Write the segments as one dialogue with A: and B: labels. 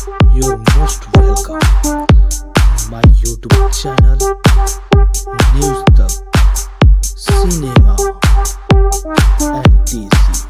A: You're most welcome on my YouTube channel News Talk Cinema and DC.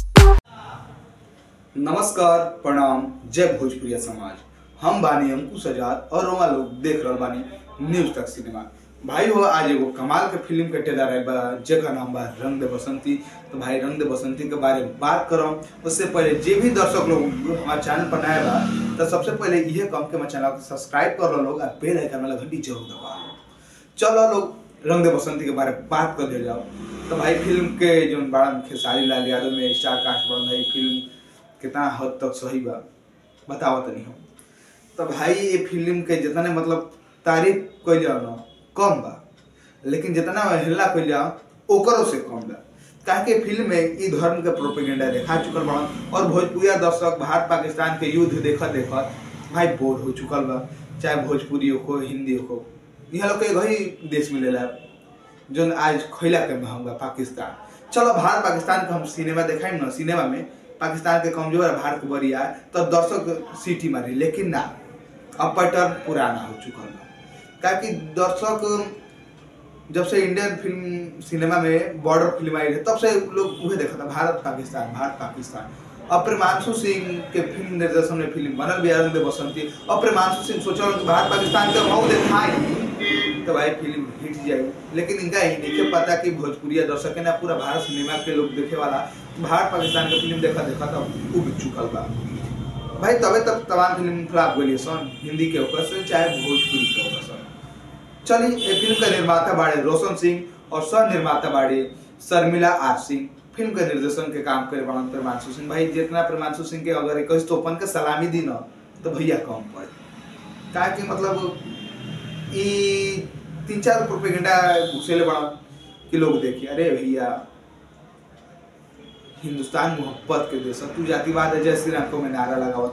B: नमस्कार प्रणाम जय भोजपुरिया समाज हम बानी अंकुश आजाद और रोमा लोग देख रहल बानी न्यूज तक सिनेमा भाई हो आज एगो कमाल के फिल्म के ट्रेलर आइल बा जेकर नाम बा रंग दे बसंती तो भाई रंग दे बसंती के बारे में बात करम उससे पहले जे भी दर्शक लोग हमारे चैनल पर नया बा तो सबसे पहले इहे कम के हमारे चैनल को सब्सक्राइब कर लो लोग और बेल आइकन वाला घंटी जरूर दबा लो चलो लोग रंग दे बसंती के बारे में बात कर दिया जाओ तो भाई फिल्म के जो बड़ा खेसारी लाल यादव में स्टार कास्ट बन भाई फिल्म कितना हद तक सही बा बताओ तनी हम तो भाई ये फिल्म के जितने मतलब तारीफ कइल जाओ ना कम बा लेकिन जितना हल्ला कइल जाओ ओकरो से कम बा काहे कि फिल्म में ई धर्म के प्रोपेगेंडा देखा चुकल बा और भोजपुरिया दर्शक भारत पाकिस्तान के युद्ध देखत देखत भाई बोर हो चुकल बा चाहे भोजपुरी हो हिंदी हो यहाँ लोग के वही देश मिलेला जो आज खैला के महंग बा पाकिस्तान चलो भारत पाकिस्तान के हम सिनेमा देखाई ना सिनेमा में पाकिस्तान के कमजोर है भारत के बरिया तब दर्शक सीटी मारी लेकिन ना अब पैटर्न पुराना हो चुका है काहे दर्शक जब से इंडियन फिल्म सिनेमा में बॉर्डर फिल्म आई है तब से लोग उहे देखा था भारत पाकिस्तान भारत पाकिस्तान अब प्रेमांशु सिंह के फिल्म निर्देशन में फिल्म बनल भी आनंद बसंती अब प्रेमांशु सिंह सोचल कि भारत पाकिस्तान के मऊ देखाई तो भाई फिल्म हिट जाए लेकिन इनका ही नहीं पता कि भोजपुरिया दर्शक है ना पूरा भारत सिनेमा के लोग देखे वाला भारत पाकिस्तान के फिल्म देखा देखा तो उब चुकल बा भाई तबे तक तमाम फिल्म फ्लॉप गई सन हिंदी के होकर से चाहे भोजपुरी के होकर सन चलिए ये फिल्म के निर्माता बाड़े रोशन सिंह और सह निर्माता बाड़े शर्मिला आर सिंह फिल्म के निर्देशन के काम करे बड़न प्रमांशु सिंह भाई जितना प्रमांशु सिंह के अगर इक्कीस तोपन के सलामी दी न तो भैया कम पड़े काहे कि मतलब ई तीन चार प्रोपेगेंडा घुसेले बड़ा कि लोग देखिए अरे भैया हिंदुस्तान मोहब्बत के देश है। तू जातिवाद है जय श्री राम को में नारा लगावत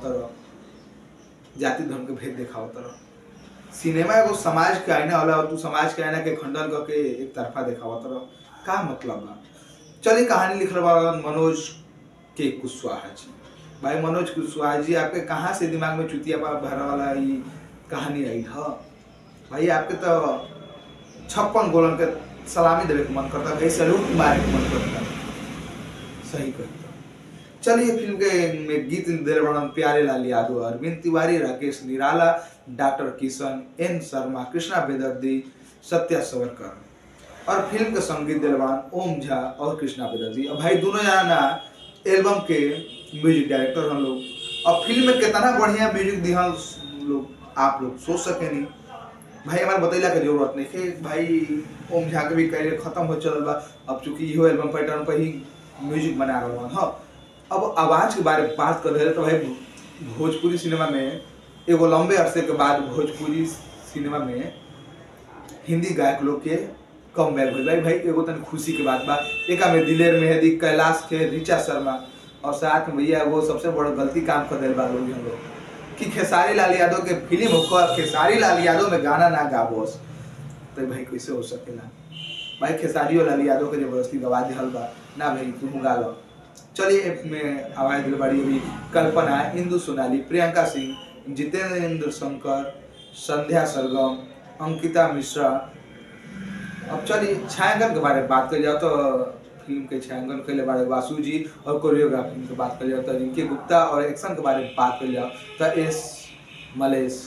B: रह जाति धर्म के भेद दिखावत रह सिनेमा एगो समाज के आईना होला और तू समाज के आईना के खंडन करके एक तरफा दिखावत रह का मतलब बा चलिए कहानी लिखल बा मनोज के कुशवाहा जी भाई मनोज कुशवाहा जी आपके कहाँ से दिमाग में चुतिया पा भरा वाला ये कहानी आई है भाई आपके तो छप्पन गोलन के सलामी देवे के मन करता भाई सैल्यूट मारे के मन करता सही कहता चलिए फिल्म के में गीत दिल बड़न प्यारे लाल यादव अरविंद तिवारी राकेश निराला डॉक्टर किशन एन शर्मा कृष्णा बेदर्दी सत्या सवरकर और फिल्म के संगीत दिल बड़न ओम झा और कृष्णा बेदर्दी और भाई दोनों जना एल्बम के म्यूजिक डायरेक्टर हम लोग और फिल्म में कितना बढ़िया म्यूजिक दिहल लोग आप लोग सोच सके नहीं भाई हमारे बतैला के जरूरत नहीं है भाई ओम झा के भी करियर खत्म हो चलल बा अब चूंकि इहो एल्बम पैटर्न पर ही म्यूजिक बना रहा हूँ हाँ अब आवाज के बारे में बात कर रहे तो भाई भोजपुरी सिनेमा में एगो लंबे अरसे के बाद भोजपुरी सिनेमा में हिंदी गायक लोग के कम बैक हो भाई भाई एगो तन खुशी के बात बा एक में दिलेर मेहदी कैलाश के रिचा शर्मा और साथ में भैया वो सबसे बड़ा गलती काम कर दिल बा लोग हम लोग कि खेसारी लाल यादव के फिल्म होकर खेसारी लाल यादव में गाना ना गाबोस तो भाई कैसे हो सकेला भाई खेसारी और लाल यादव के जबरदस्ती गवा दिहल बा ना भाई तू गा लो चलिए में आवाज दिल बड़ी अभी कल्पना इंदु सोनाली प्रियंका सिंह जितेंद्र शंकर संध्या सरगम अंकिता मिश्रा अब चलिए छायांकन के बारे में बात कर जाओ तो फिल्म के छायांकन के बारे में वासु जी और कोरियोग्राफी की बात कर जाओ तो रिंकी गुप्ता और एक्शन के बारे में बात कर जाओ तो एस मलेश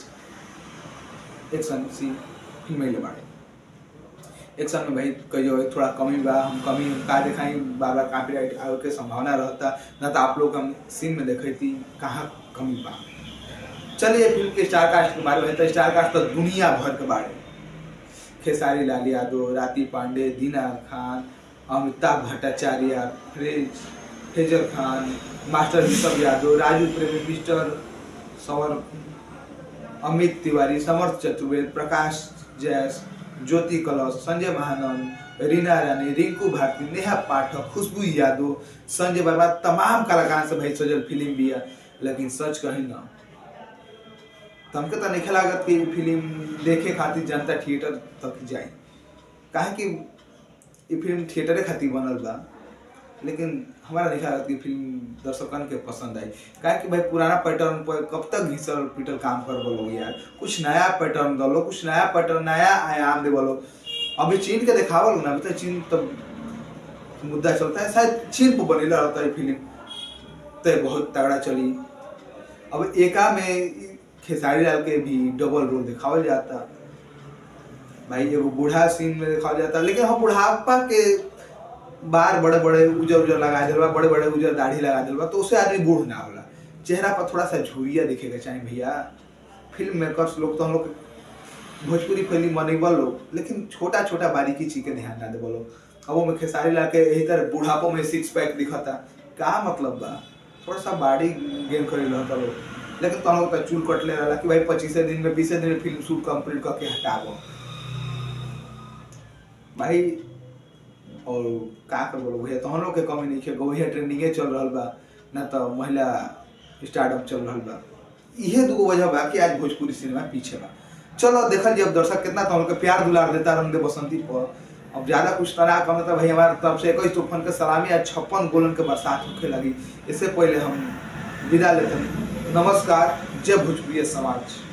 B: एक्शन सी फिल्म के बारे एक्शन में भाई कहियो थोड़ा कमी बा हम कमी का दिखाई बार बार कॉपीराइट आवे के संभावना रहता ना तो आप लोग हम सीन में देखे थी कहाँ कमी बा चलिए फिल्म के स्टार कास्ट के बारे में तो स्टार कास्ट तो दुनिया भर के बारे में खेसारी लाल यादव राती पांडे दीना खान अमिताभ भट्टाचार्य फ्रेज फेजर खान मास्टर ऋषभ यादव राजू प्रेमी मिस्टर सवर अमित तिवारी समर्थ चतुर्वेद प्रकाश जैस ज्योति कलश संजय महानंद रीना रानी रिंकू भारती नेहा पाठक खुशबू यादव संजय वर्मा तमाम कलाकार से भाई सजल फिल्म भी है लेकिन सच कही ना तो हमके तो नहीं लागत कि फिल्म देखे खातिर जनता थिएटर तक जाए काहे कि ये फिल्म थिएटरे खातिर बनल बा लेकिन हमारा नहीं लागत कि फिल्म दर्शकन के पसंद आई काहे कि भाई पुराना पैटर्न पर कब तक घिसल पिटल काम कर बोलो यार कुछ नया पैटर्न दलो कुछ नया पैटर्न नया आयाम दे बोलो अभी चीन के देखावल ना अभी तो चीन तो मुद्दा चलता है शायद चीन पर बनेला रहता है फिल्म तो बहुत तगड़ा चली अब एका में खेसारी लाल के भी डबल रोल दिखावल जाता भाई एगो बूढ़ा सीन में दिखावल जाता लेकिन हम बुढ़ापा के बार बड़े बड़े उजर उजर लगा दिल बा बड़े बड़े उजर दाढ़ी लगा दिल बा तो उससे आदमी बूढ़ ना होला चेहरा पर थोड़ा सा झुरिया दिखेगा चाहे भैया फिल्म मेकर्स लोग तो हम लोग भोजपुरी फिल्म बनेबल लोग लेकिन छोटा छोटा बारीकी चीज के ध्यान ना देबल लोग अब वो में खेसारी लाल के यही तरह बुढ़ापो में सिक्स पैक दिखता का मतलब बा थोड़ा सा बॉडी गेन करे रहता लोग लेकिन तो लोग तो चूल कटले रहला कि भाई पच्चीसे दिन में बीसे दिन में फिल्म शूट कंप्लीट करके हटाबो भाई और का कर बोलो भैया तो हम लोग के कमी नहीं है भैया ट्रेंडिंगे चल रहा बा ना तो महिला स्टार्टअप चल रहा बा इहे दूगो वजह बा कि आज भोजपुरी सिनेमा पीछे बा चलो देखल जी अब दर्शक कितना तो हम लोग के प्यार दुलार देता रंग दे बसंती पर अब ज्यादा कुछ तना कम तो भाई हमारे तरफ से इक्कीस तूफान के सलामी आज छप्पन गोलन के बरसात होखे लगी इससे पहले हम विदा लेते हैं नमस्कार जय भोजपुरी समाज